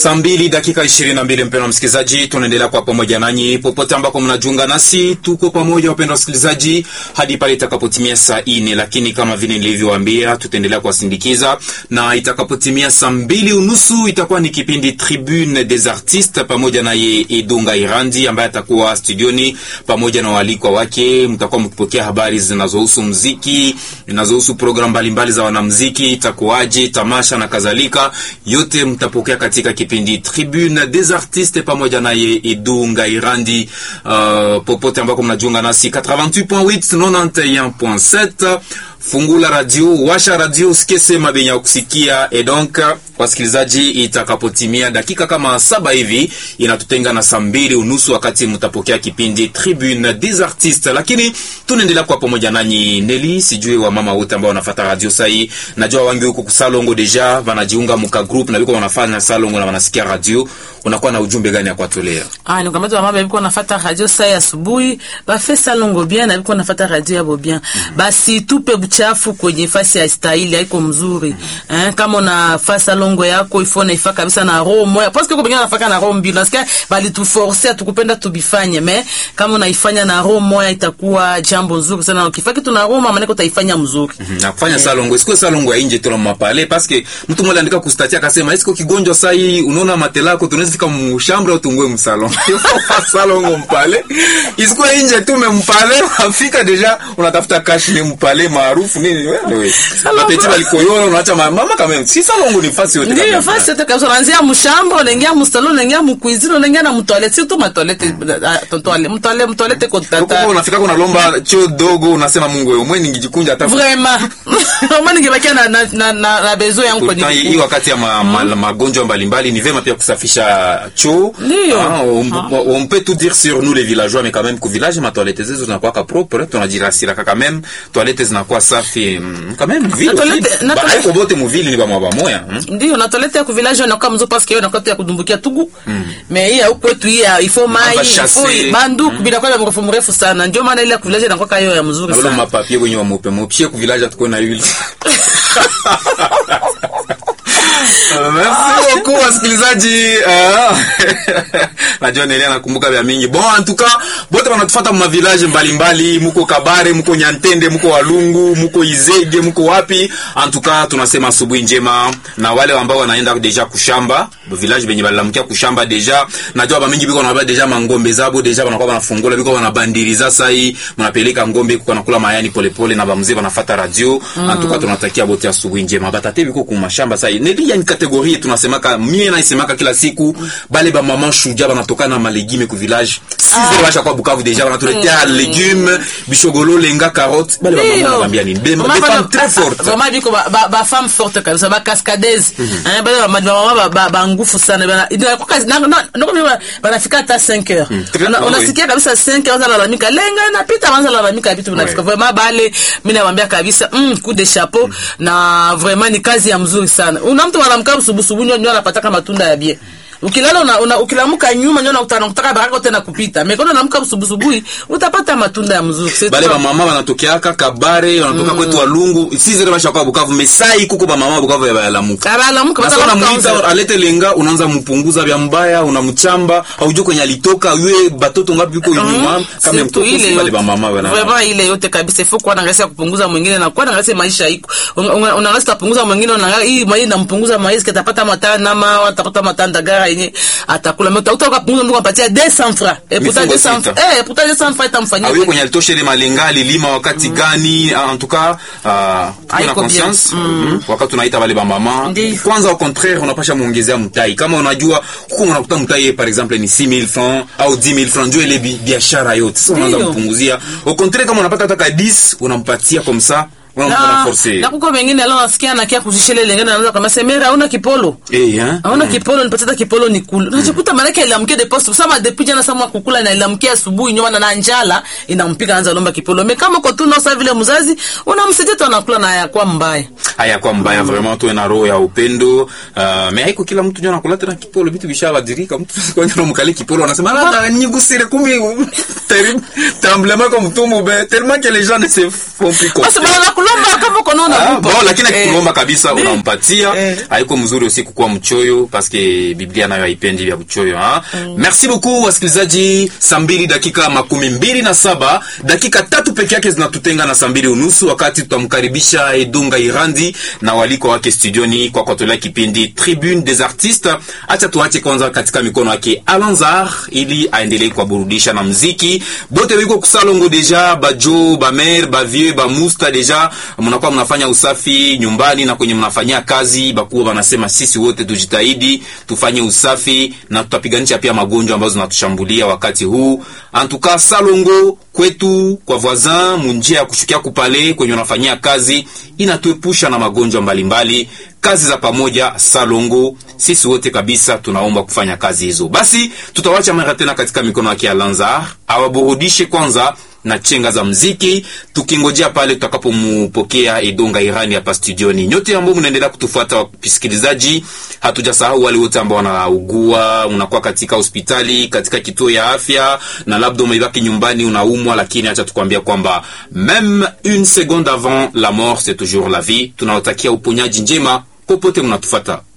Saa mbili dakika ishirini na mbili mpendwa msikilizaji, tunaendelea kwa pamoja nanyi popote ambako mnajiunga nasi, tuko pamoja wapendwa wasikilizaji hadi pale itakapotimia saa ine, lakini kama vile nilivyowaambia, tutaendelea kuwasindikiza na itakapotimia saa mbili unusu itakuwa ni kipindi Tribune des Artistes pamoja naye Edunga Irandi ambaye atakuwa studioni pamoja na waalikwa wake. Mtakuwa mkipokea habari zinazohusu mziki, zinazohusu programu mbalimbali za wanamziki, itakuwaje, tamasha na kadhalika, yote mtapokea katika kipindi Tribune des Artistes pamoja naye Edunga Irandi. Uh, popote ambako mnajiunga nasi 88.8 91.7 fungula radio, washa radio, usikie sema benye kusikia. Et donc wasikilizaji, itakapotimia dakika kama saba hivi inatutenga na saa mbili unusu wakati mtapokea kipindi Tribune des Artistes, lakini tunaendelea kwa pamoja nanyi Neli, sijui wa mama wote ambao wanafuata radio sai, najua wangi huko kusalongo deja wanajiunga muka group na biko wanafanya salongo na wanasikia radio, unakuwa na ujumbe gani ya kuwatolea? Ah, nikamata wa mama biko nafata radio sai asubuhi, ba fait salongo bien na biko nafata radio yabo bien. Basi tupe buchafu kwenye fasi ya stahili haiko mzuri. Eh, kama una fasa longo yako ifo na ifa kabisa na roho moya. Parce que kwa bengine nafaka na roho mbili. Nasikia bali tu forcer atukupenda tubifanye. Mais kama unaifanya na roho moya itakuwa jambo nzuri sana. Ukifanya kitu na roho mama niko utaifanya mzuri. na kufanya salongo isikuwe salongo ya nje tu na mapale paske mtu mmoja andika kustatia akasema isiko kigonjwa saa hii unaona matela yako tunaweza fika mshambra au tungue msalon salongo mpale isikuwe nje tu mempale afika deja unatafuta cash ni mpale maarufu nini wewe mapeti balikoyola unaacha ma- mama kama si salongo ni fasi yote Ndiyo kabisa. fasi yote kabisa. Unaanzia mshamba, unaingia mstalo, unaingia mkuizini, unaingia na mtoalete. Si tu matoalete, mtoalete, mtoalete, mtoalete kwa Huko tata. unafika unalomba choo dogo unasema Mungu wewe mwe ningijikunja hata Vraiment. Mama ningebakia na na na, na, na bezo yangu kwenye Pourtant, hii miguu. wakati ya ma, ma, magonjwa mbalimbali ni vema pia kusafisha choo. Ndiyo. Ah, on, on peut tout dire sur nous les villageois mais quand même ku village ma toilette zetu zinakuwa ka propre tunajirasira quand même toilette zinakuwa safi mm, quand même vile Na toilette- na ba toilette- haiko bote mu ville ni ba mwa moya mm. Ndio na toilette ya kuvilaje na kama mzo parce que na kote ya kudumbukia tugu. Mais hii huko kwetu hii ya- ifo mai, Hapa ifo chasse. bandu bila kwa mrefu mrefu sana. Ndio maana ile ya kuvilaje na kwa hiyo ya mzuri Nabona sana. mapapie kwenye wa mope mopie ku village tukue na yule Merci beaucoup wasikilizaji. Ah. Najua Nelia nakumbuka vya mingi. Bon, en tout cas, bote wanatufuata mwa village mbalimbali, muko Kabare, muko Nyantende, muko Walungu, muko Izege, muko wapi? En tout cas, tunasema asubuhi njema na wale ambao wanaenda deja kushamba, village benye balamukia kushamba deja. Najua ba mingi biko na deja mangombe zabo deja wanakuwa wanafungula biko wanabandiriza sai, mnapeleka ngombe kwa nakula mayani polepole na bamzee wanafuata radio. En tout cas, tunatakia bote asubuhi njema. Batate biko kumashamba sai. Nelia ni kategorie tunasemaka mie naisemaka kila siku bale ba mama shuja banatoka na malegime ku village sisi basha kwa Bukavu deja banatuletea legume bishogolo lenga carotte bale ba mama nabambia nini Be- Mama des bana- femmes très fortes Vraiment biko ba, ba, ba femme forte kabisa ba cascadeuse. Eh bale ba ba mama ba, ba ngufu sana bana. Ndio kwa kazi na na ndio mimi banafika hata 5 heures. Très- Una- oui. Unasikia kabisa 5 heures lalamika lenga napita wanza lalamika vitu vinafika. Vraiment bale mimi nawaambia kabisa mm, coup de chapeau na vraiment ni kazi ya mzuri sana. Una mtu anamkaa usubusubu ndio ndio anapata matunda ya bien. Ukilala una, una ukilamuka nyuma ndio unakutana kutaka baraka tena kupita. Mikono unaamka usubusubuhi utapata matunda ya mzuri. C'est bale tout. ba mama banatokeaka Kabare wanatoka kwetu Walungu sisi basha kwa Bukavu mesai kuko ba mama Bukavu ya balamuka Abalamuka Sasa bata unamuita alete lenga, unaanza mpunguza vya mbaya, unamchamba, haujui kwenye alitoka, yue batoto ngapi yuko nyuma, kama Surtout mtoto ile si bale yote. ba mama bana. Vraiment ile yote kabisa ifo kuwa naangalia kupunguza mwingine na kuwa naangalia maisha iko. Unaangalia kupunguza mwingine unaangalia hii mwenyewe nampunguza maisha kitapata matana nama atapata matanda gara yenye atakula. Mais utakuta kupunguza ndio kumpatia 200 francs. Et pourtant Mifungo 200 sita. eh pourtant 200 francs itamfanyia. Awe kwenye alitosha ile malenga alilima wakati gani? En tout cas, uh, tuwe na Haiko bien. conscience mm. wakati tunaita wale ba mama. Ndiyo. Kwanza au contraire unapasha muongezea mtai. Kama unajua huko unakuta mtai par exemple ni 6000 francs au 10000 francs ndio ile bi- biashara yote. Sasa unaanza Ndiyo. mpunguzia. Au contraire kama unapata hata ka 10 unampatia comme ça. Unaanza Na, forcer. na kuko wengine leo nasikia anakia kuzishele lengine anaanza kama semera hauna kipolo. Eh, hein? Hauna kipolo nipatie hata kipolo ni kula. Unajikuta maana yake ilamkie de poste. Sasa depuis jana sama kukula na ilamkia asubuhi nyoma na njala inampiga anza lomba kipolo. Me kama kwa tu na sasa vile mzazi unamsaidia tu anakula na yakuwa mbaya. haya kwa mbaya vraiment tuwe na roho ya upendo uh, me haiko kila mtu jana kula tena kipolo vitu vishabadilika mtu kwenye mkali kipolo anasema labda nigusire kumi terrible tremblement comme Mutumbu be tellement que les gens ne se font plus basi confiance. bana kulomba kama kono na Ah, bupa. bon lakini Eh. akikulomba kabisa Ndi- unampatia Eh. haiko mzuri usiku kuwa mchoyo paske biblia nayo haipendi vya mchoyo ha? merci beaucoup wasikilizaji saa mbili dakika makumi mbili na saba dakika tatu peke yake zinatutenga na saa mbili unusu wakati tutamkaribisha edunga irandi na waliko wake studioni kwa kuatolea kipindi tribune des artistes acha tuache kwanza katika mikono yake alanzar ili aendelee kuwaburudisha na mziki bote wiko kusalongo deja bajo bamer bavieux bamusta deja mnakuwa mnafanya usafi nyumbani na kwenye mnafanyia kazi bakuwa wanasema sisi wote tujitahidi tufanye usafi na tutapiganisha pia magonjwa ambazo zinatushambulia wakati huu antuka salongo kwetu kwa voisin munjia ya kushukia kupale kwenye unafanyia kazi inatuepusha na magonjwa mbalimbali kazi za pamoja salongo sisi wote kabisa tunaomba kufanya kazi hizo basi tutawacha mara tena katika mikono yake ya lanzar awaburudishe kwanza na chenga za mziki tukingojea pale tutakapomupokea Edonga Irani hapa studioni. Nyote ambao mnaendelea kutufuata wasikilizaji, hatujasahau wale wote ambao wanaugua, unakuwa katika hospitali, katika kituo ya afya na labda umebaki nyumbani unaumwa, lakini acha tukwambia kwamba meme une seconde avant la mort c'est toujours la vie. Tunawatakia uponyaji njema popote mnatufuata.